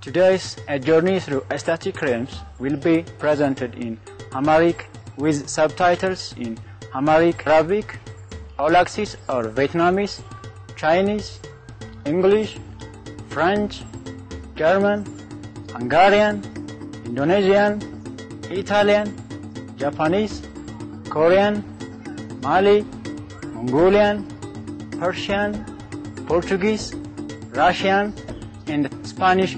Today's A Journey Through Aesthetic Realms will be presented in Amharic with subtitles in Amharic, Arabic, Aulaxis or Vietnamese, Chinese, English, French, German, Hungarian, Indonesian, Italian, Japanese, Korean, Mali, Mongolian, Persian, Portuguese, Russian, and Spanish.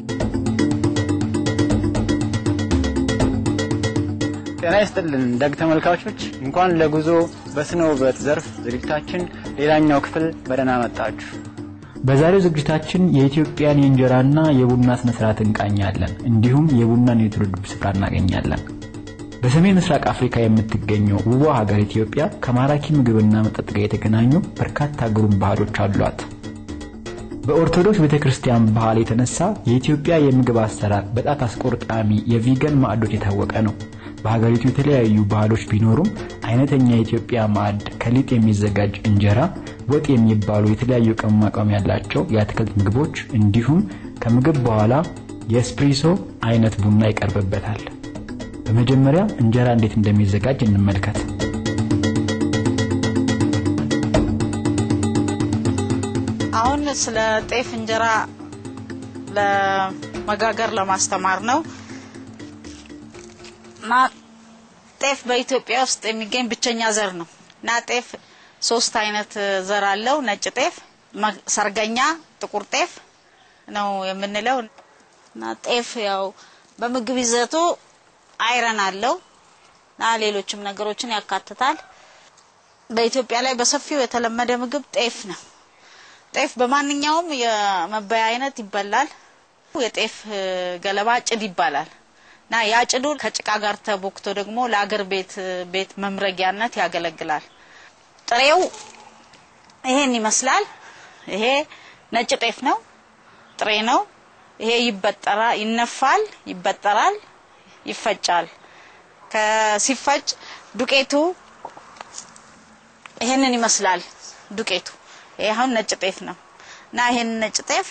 ጤና ይስጥልን ደግ ተመልካቾች፣ እንኳን ለጉዞ በስነ ውበት ዘርፍ ዝግጅታችን ሌላኛው ክፍል በደህና መጣችሁ። በዛሬው ዝግጅታችን የኢትዮጵያን የእንጀራና የቡና ስነ ስርዓት እንቃኛለን። እንዲሁም የቡናን የትውልድ ስፍራ እናገኛለን። በሰሜን ምስራቅ አፍሪካ የምትገኘው ውቧ ሀገር ኢትዮጵያ ከማራኪ ምግብና መጠጥ ጋር የተገናኙ በርካታ ግሩም ባህሎች አሏት። በኦርቶዶክስ ቤተ ክርስቲያን ባህል የተነሳ የኢትዮጵያ የምግብ አሰራር በጣት አስቆርጣሚ የቪገን ማዕዶች የታወቀ ነው። በሀገሪቱ የተለያዩ ባህሎች ቢኖሩም አይነተኛ የኢትዮጵያ ማዕድ ከሊጥ የሚዘጋጅ እንጀራ፣ ወጥ የሚባሉ የተለያዩ ቅመማ ቅመም ያላቸው የአትክልት ምግቦች እንዲሁም ከምግብ በኋላ የኤስፕሪሶ አይነት ቡና ይቀርብበታል። በመጀመሪያ እንጀራ እንዴት እንደሚዘጋጅ እንመልከት። አሁን ስለ ጤፍ እንጀራ ለመጋገር ለማስተማር ነው እና ጤፍ በኢትዮጵያ ውስጥ የሚገኝ ብቸኛ ዘር ነው እና ጤፍ ሶስት አይነት ዘር አለው። ነጭ ጤፍ፣ ሰርገኛ፣ ጥቁር ጤፍ ነው የምንለው እና ጤፍ ያው በምግብ ይዘቱ አይረን አለው እና ሌሎችም ነገሮችን ያካትታል። በኢትዮጵያ ላይ በሰፊው የተለመደ ምግብ ጤፍ ነው። ጤፍ በማንኛውም የመበያ አይነት ይበላል። የጤፍ ገለባ ጭድ ይባላል እና ያ ጭዱ ከጭቃ ጋር ተቦክቶ ደግሞ ለአገር ቤት ቤት መምረጊያነት ያገለግላል። ጥሬው ይሄን ይመስላል። ይሄ ነጭ ጤፍ ነው፣ ጥሬ ነው። ይሄ ይበጠራ ይነፋል፣ ይበጠራል፣ ይፈጫል። ከሲፈጭ ዱቄቱ ይሄንን ይመስላል። ዱቄቱ ይሄ አሁን ነጭ ጤፍ ነው እና ይሄን ነጭ ጤፍ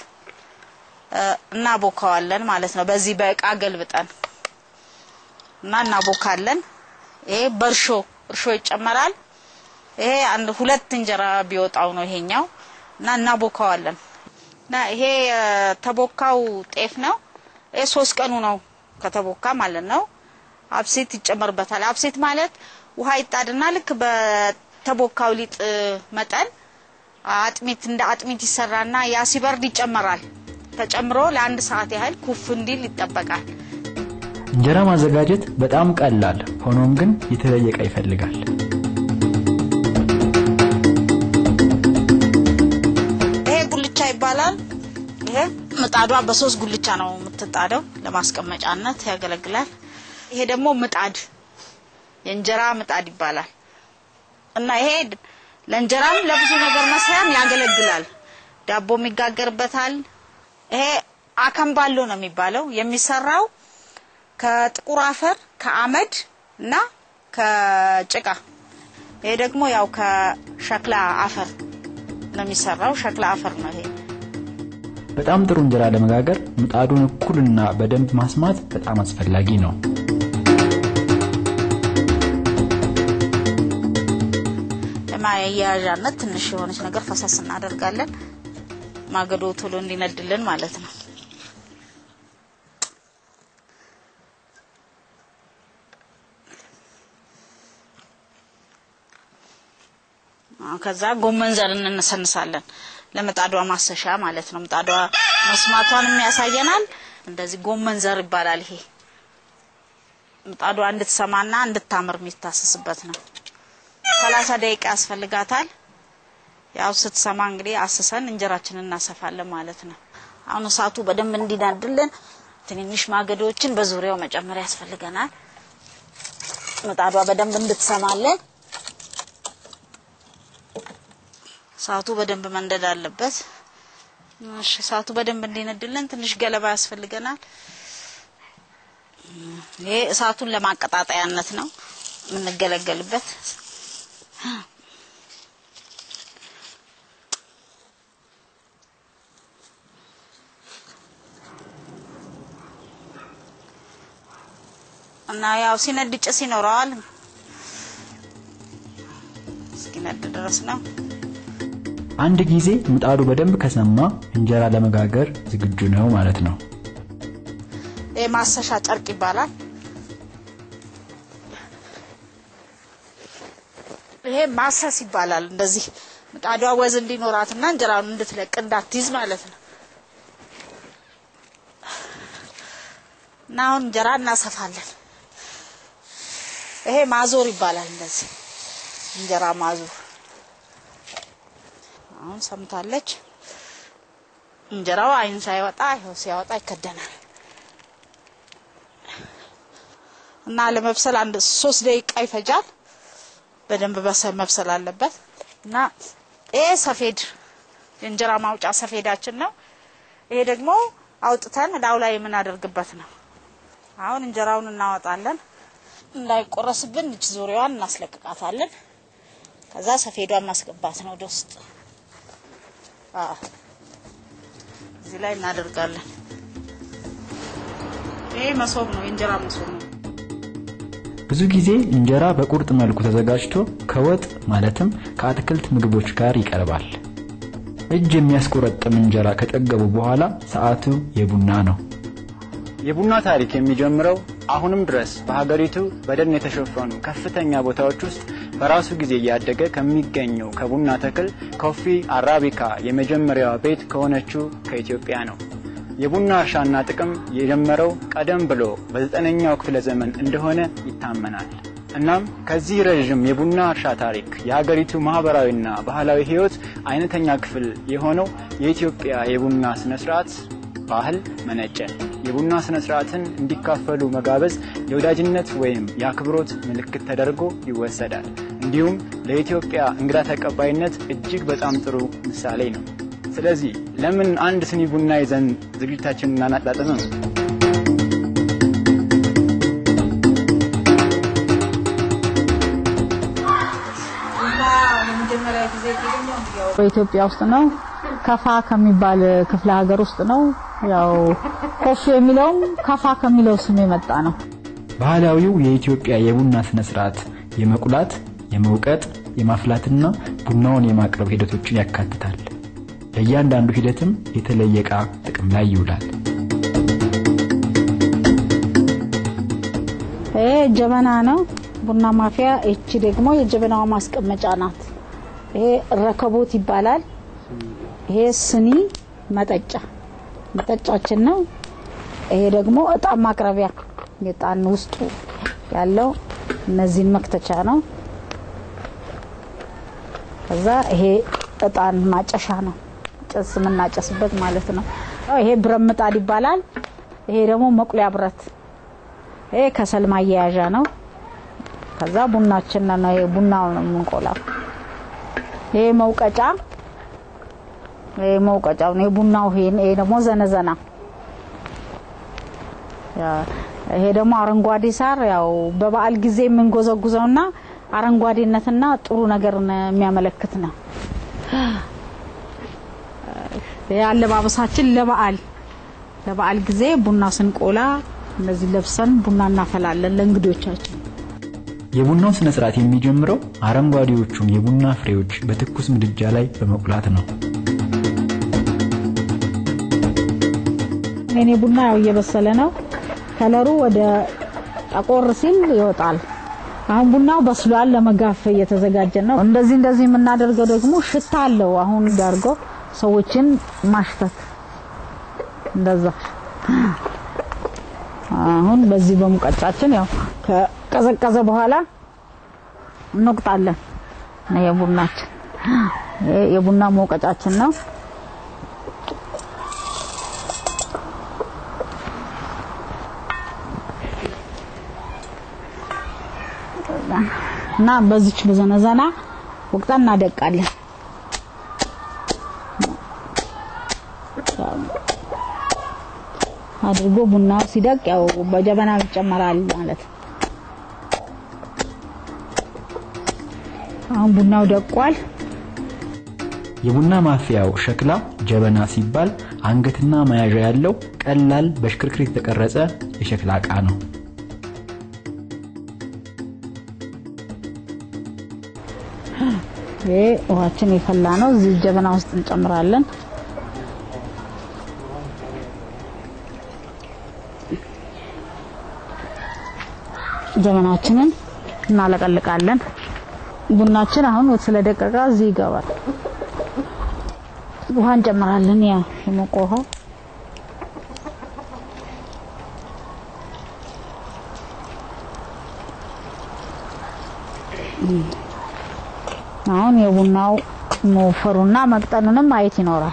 እናቦካዋለን ማለት ነው። በዚህ በእቃ ገልብጠን እና እናቦካለን። ይሄ በእርሾ እርሾ ይጨመራል። ይሄ አንድ ሁለት እንጀራ ቢወጣው ነው ይሄኛው እና እናቦካዋለን እና ይሄ የተቦካው ጤፍ ነው። ይሄ ሶስት ቀኑ ነው ከተቦካ ማለት ነው። አብሴት ይጨመርበታል። አብሴት ማለት ውሃ ይጣድና ልክ በተቦካው ሊጥ መጠን አጥሚት እንደ አጥሚት ይሰራና ያ ሲበርድ ይጨመራል። ተጨምሮ ለአንድ ሰዓት ያህል ኩፍ እንዲል ይጠበቃል። እንጀራ ማዘጋጀት በጣም ቀላል፣ ሆኖም ግን የተለየ ዕቃ ይፈልጋል። ይሄ ጉልቻ ይባላል። ይሄ ምጣዷ በሶስት ጉልቻ ነው የምትጣደው፣ ለማስቀመጫነት ያገለግላል። ይሄ ደግሞ ምጣድ የእንጀራ ምጣድ ይባላል እና ይሄ ለእንጀራም ለብዙ ነገር መስሪያም ያገለግላል። ዳቦም ይጋገርበታል። ይሄ አከምባሎ ነው የሚባለው። የሚሰራው ከጥቁር አፈር ከአመድ እና ከጭቃ። ይሄ ደግሞ ያው ከሸክላ አፈር ነው የሚሰራው። ሸክላ አፈር ነው ይሄ። በጣም ጥሩ እንጀራ ለመጋገር ምጣዱን እኩልና በደንብ ማስማት በጣም አስፈላጊ ነው። ለማያያዣነት ትንሽ የሆነች ነገር ፈሰስ እናደርጋለን። ማገዶ ቶሎ እንዲነድልን ማለት ነው። ከዛ ጎመን ዘር እንነሰንሳለን ለምጣዷ ማሰሻ ማለት ነው። ምጣዷ መስማቷንም ያሳየናል። እንደዚህ ጎመን ዘር ይባላል ይሄ ምጣዷ እንድትሰማና እንድታምር የሚታሰስበት ነው። ሰላሳ ደቂቃ ያስፈልጋታል። ያው ስትሰማ እንግዲህ አስሰን እንጀራችንን እናሰፋለን ማለት ነው። አሁን እሳቱ በደንብ እንዲናድልን ትንንሽ ማገዶችን በዙሪያው መጨመር ያስፈልገናል። ምጣዷ በደንብ እንድትሰማለን እሳቱ በደንብ መንደድ አለበት። እሺ፣ እሳቱ በደንብ እንዲነድልን ትንሽ ገለባ ያስፈልገናል። ይሄ እሳቱን ለማቀጣጠያነት ነው የምንገለገልበት። እና ያው ሲነድ ጭስ ይኖረዋል። እስኪነድ ድረስ ነው። አንድ ጊዜ ምጣዱ በደንብ ከሰማ እንጀራ ለመጋገር ዝግጁ ነው ማለት ነው። ይሄ ማሰሻ ጨርቅ ይባላል። ይሄ ማሰስ ይባላል። እንደዚህ ምጣዷ ወዝ እንዲኖራትና እንጀራውን እንድትለቅ እንዳትይዝ ማለት ነው። እና አሁን እንጀራ እናሰፋለን። ይሄ ማዞር ይባላል። እንደዚህ እንጀራ ማዞር። አሁን ሰምታለች። እንጀራው አይን ሳይወጣ ይኸው ሲያወጣ ይከደናል። እና ለመብሰል አንድ ሶስት ደቂቃ ይፈጃል። በደንብ በሰ- መብሰል አለበት። እና ይሄ ሰፌድ የእንጀራ ማውጫ ሰፌዳችን ነው። ይሄ ደግሞ አውጥተን ላዩ ላይ የምናደርግበት ነው። አሁን እንጀራውን እናወጣለን። እንዳይቆረስብን እች ዙሪያዋን እናስለቅቃታለን። ከዛ ሰፌዷን ማስገባት ነው ወደ ውስጥ። አዎ እዚህ ላይ እናደርጋለን። ይሄ መሶብ ነው፣ የእንጀራ መሶብ ነው። ብዙ ጊዜ እንጀራ በቁርጥ መልኩ ተዘጋጅቶ ከወጥ ማለትም ከአትክልት ምግቦች ጋር ይቀርባል። እጅ የሚያስቆረጥም እንጀራ ከጠገቡ በኋላ ሰዓቱ የቡና ነው። የቡና ታሪክ የሚጀምረው አሁንም ድረስ በሀገሪቱ በደን የተሸፈኑ ከፍተኛ ቦታዎች ውስጥ በራሱ ጊዜ እያደገ ከሚገኘው ከቡና ተክል ኮፊ አራቢካ የመጀመሪያዋ ቤት ከሆነችው ከኢትዮጵያ ነው። የቡና እርሻና ጥቅም የጀመረው ቀደም ብሎ በዘጠነኛው ክፍለ ዘመን እንደሆነ ይታመናል። እናም ከዚህ ረዥም የቡና እርሻ ታሪክ የሀገሪቱ ማህበራዊና ባህላዊ ሕይወት አይነተኛ ክፍል የሆነው የኢትዮጵያ የቡና ስነ ስርዓት ባህል መነጨ። የቡና ስነ ስርዓትን እንዲካፈሉ መጋበዝ የወዳጅነት ወይም የአክብሮት ምልክት ተደርጎ ይወሰዳል። እንዲሁም ለኢትዮጵያ እንግዳ ተቀባይነት እጅግ በጣም ጥሩ ምሳሌ ነው። ስለዚህ ለምን አንድ ስኒ ቡና ይዘን ዝግጅታችንን እናጣጥምም? በኢትዮጵያ ውስጥ ነው። ከፋ ከሚባል ክፍለ ሀገር ውስጥ ነው። ያው ኮፊ የሚለውም ከፋ ከሚለው ስም የመጣ ነው። ባህላዊው የኢትዮጵያ የቡና ስነ ስርዓት የመቁላት፣ የመውቀጥ፣ የማፍላትና ቡናውን የማቅረብ ሂደቶችን ያካትታል። ለእያንዳንዱ ሂደትም የተለየ ዕቃ ጥቅም ላይ ይውላል። ይሄ ጀበና ነው፣ ቡና ማፍያ። እቺ ደግሞ የጀበናዋ ማስቀመጫ ናት። ይሄ ረከቦት ይባላል። ይሄ ስኒ መጠጫ መጠጫችን ነው። ይሄ ደግሞ እጣን ማቅረቢያ የጣን ውስጡ ያለው እነዚህን መክተቻ ነው። ከዛ ይሄ እጣን ማጨሻ ነው፣ ጭስ የምናጨስበት ማለት ነው። ይሄ ብረት ምጣድ ይባላል። ይሄ ደግሞ መቁሊያ ብረት፣ ይሄ ከሰል ማያያዣ ነው። ከዛ ቡናችን ነው፣ ይሄ ቡናው ነው የምንቆላው። ይሄ መውቀጫ ይሄ መውቀጫው ነው የቡናው። ይሄ ይሄ ደግሞ ዘነዘና ይሄ ደግሞ አረንጓዴ ሳር ያው በበዓል ጊዜ የምንጎዘጉዘውና አረንጓዴነትና ጥሩ ነገር የሚያመለክት ነው። ይሄ አለባበሳችን ለበዓል ለበዓል ጊዜ ቡና ስንቆላ እንደዚህ ለብሰን ቡና እናፈላለን ለእንግዶቻችን። የቡናው ስነ ስርዓት የሚጀምረው አረንጓዴዎቹን የቡና ፍሬዎች በትኩስ ምድጃ ላይ በመቁላት ነው። የኔ ቡና ያው እየበሰለ ነው። ከለሩ ወደ ጠቆር ሲል ይወጣል። አሁን ቡናው በስሏል፣ ለመጋፍ እየተዘጋጀ ነው። እንደዚህ እንደዚህ የምናደርገው ደግሞ ሽታ አለው። አሁን ዳርጎ ሰዎችን ማሽተት እንደዛ። አሁን በዚህ በሙቀጫችን ያው ከቀዘቀዘ በኋላ እንወቅጣለን። ነው የቡናችን ይሄ የቡና መውቀጫችን ነው። እና በዚች በዘነዘና ወቅጠን እናደቃለን። አድርጎ ቡናው ሲደቅ ያው በጀበና ይጨመራል ማለት ነው። አሁን ቡናው ደቋል። የቡና ማፍያው ሸክላ ጀበና ሲባል አንገትና መያዣ ያለው ቀላል በሽክርክር የተቀረጸ የሸክላ ዕቃ ነው። ይሄ ውሃችን የፈላ ነው። እዚህ ጀበና ውስጥ እንጨምራለን። ጀበናችንን እናለቀልቃለን። ቡናችን አሁን ስለደቀቀ እዚህ ይገባል። ውሃ እንጨምራለን። ያ የሞቀ ውሃ አሁን የቡናው መወፈሩና መቅጠኑንም ማየት ይኖራል።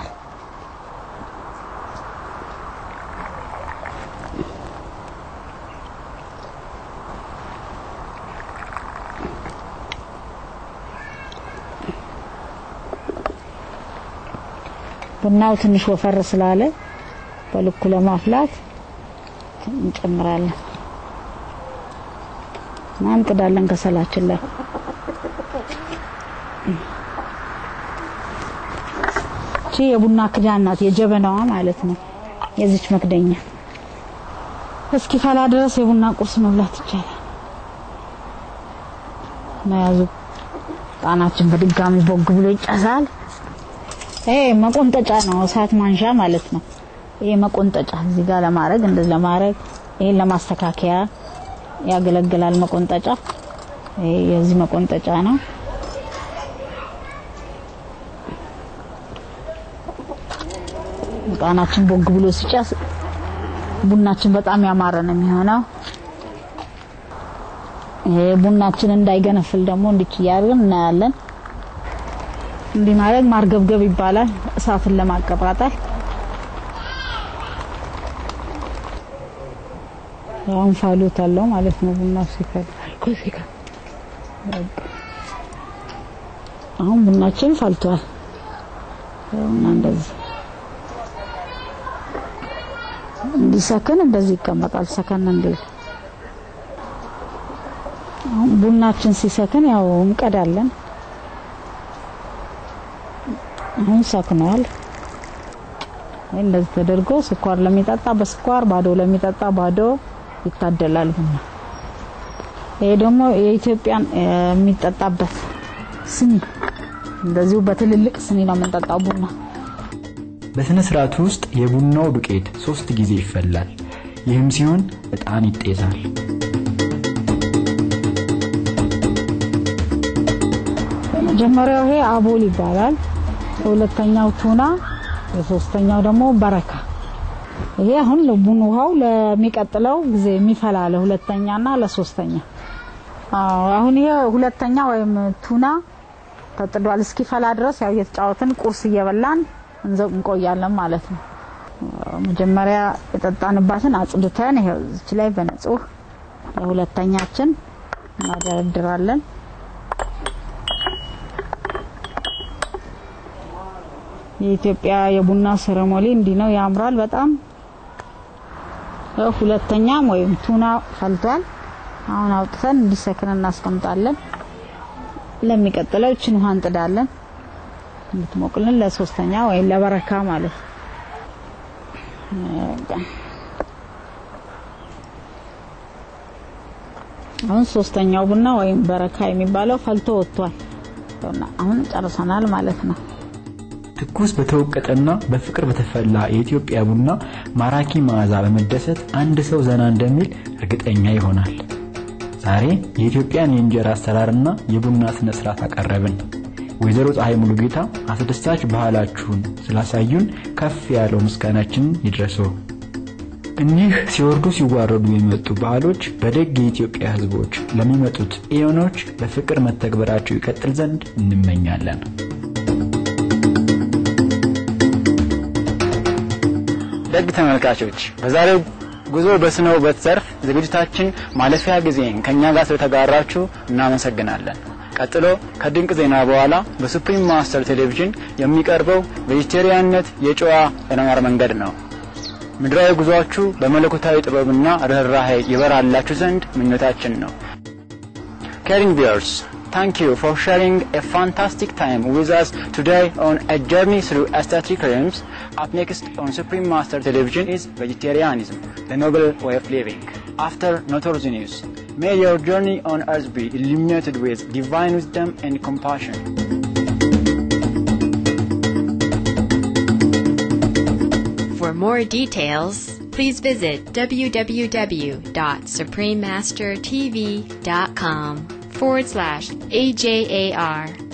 ቡናው ትንሽ ወፈር ስላለ በልኩ ለማፍላት እንጨምራለን እና እንጥዳለን ከሰላችን ላይ እቺ የቡና ክዳን ናት፣ የጀበናዋ ማለት ነው። የዚች መክደኛ እስኪ ፈላ ድረስ የቡና ቁርስ መብላት ይቻላል። መያዙ ጣናችን በድጋሚ ቦግ ብሎ ይጨሳል። ይሄ መቆንጠጫ ነው፣ እሳት ማንሻ ማለት ነው። ይሄ መቆንጠጫ እዚህ ጋር ለማድረግ እንደዚህ ለማድረግ ይሄን ለማስተካከያ ያገለግላል። መቆንጠጫ ይሄ የዚህ መቆንጠጫ ነው። ጣናችን ቦግ ብሎ ሲጨስ ቡናችን በጣም ያማረ ነው የሚሆነው። ይሄ ቡናችን እንዳይገነፍል ደግሞ እንዲች እያደረግን እናያለን። እንዲህ ማድረግ ማርገብገብ ይባላል። እሳትን ለማቀጣጠል ያው እንፋሎት አለው ማለት ነው። ቡና ሲፈል አሁን ቡናችን ፈልቷል እና እንደዚህ እንዲሰክን እንደዚህ ይቀመጣል። ሰከን እንዲል አሁን ቡናችን ሲሰክን ያው እንቀዳለን። አሁን ሰክኗል። እንደዚህ ተደርጎ ስኳር ለሚጠጣ በስኳር ባዶ ለሚጠጣ ባዶ ይታደላል ቡና። ይሄ ደግሞ የኢትዮጵያን የሚጠጣበት ስኒ፣ እንደዚሁ በትልልቅ ስኒ ነው የምንጠጣው ቡና። በሥነ ሥርዓቱ ውስጥ የቡናው ዱቄት ሶስት ጊዜ ይፈላል። ይህም ሲሆን ዕጣን ይጤሳል። መጀመሪያው ይሄ አቦል ይባላል። የሁለተኛው ቱና፣ የሶስተኛው ደግሞ በረካ። ይሄ አሁን ለቡን ውሃው ለሚቀጥለው ጊዜ የሚፈላ ለሁለተኛና ለሶስተኛ። አዎ አሁን ይሄ ሁለተኛ ወይም ቱና ተጥዷል። እስኪፈላ ድረስ ያው እየተጫወትን ቁርስ እየበላን እንዘው እንቆያለን ማለት ነው። መጀመሪያ የጠጣንባትን አጽድተን ይሄው እዚች ላይ በንጹህ ለሁለተኛችን እናደረድራለን። የኢትዮጵያ የቡና ሴሬሞኒ እንዲህ ነው፣ ያምራል በጣም። ሁለተኛም ወይም ቱና ፈልቷል። አሁን አውጥተን እንዲሰክን እናስቀምጣለን። ለሚቀጥለው እችን ውሃ እንጥዳለን እንድትሞቅልን ለሶስተኛ ወይም ለበረካ ማለት ነው። አሁን ሶስተኛው ቡና ወይም በረካ የሚባለው ፈልቶ ወጥቷል። አሁን ጨርሰናል ማለት ነው። ትኩስ በተወቀጠና በፍቅር በተፈላ የኢትዮጵያ ቡና ማራኪ መዓዛ በመደሰት አንድ ሰው ዘና እንደሚል እርግጠኛ ይሆናል። ዛሬ የኢትዮጵያን የእንጀራ አሰራርና የቡና ስነ ስርዓት አቀረብን። ወይዘሮ ፀሐይ ሙሉጌታ አስደሳች ባህላችሁን ስላሳዩን ከፍ ያለው ምስጋናችንን ይድረሰው። እኒህ ሲወርዱ ሲዋረዱ የሚመጡ ባህሎች በደግ የኢትዮጵያ ሕዝቦች ለሚመጡት ኤዮኖች በፍቅር መተግበራቸው ይቀጥል ዘንድ እንመኛለን። ደግ ተመልካቾች በዛሬው ጉዞ በስነ ውበት ዘርፍ ዝግጅታችን ማለፊያ ጊዜን ከእኛ ጋር ስለተጋራችሁ እናመሰግናለን። ቀጥሎ ከድንቅ ዜና በኋላ በሱፕሪም ማስተር ቴሌቪዥን የሚቀርበው ቬጂቴሪያንነት የጨዋ የመማር መንገድ ነው። ምድራዊ ጉዟችሁ በመለኮታዊ ጥበብና ርኅራኄ ይበራላችሁ ዘንድ ምኞታችን ነው። Caring viewers, thank you for sharing a fantastic time with us today on a journey through aesthetic realms. Up next on Supreme Master Television is Vegetarianism, the noble way of living. After Notor's News, may your journey on earth be illuminated with divine wisdom and compassion. more details, please visit www.suprememastertv.com forward slash AJAR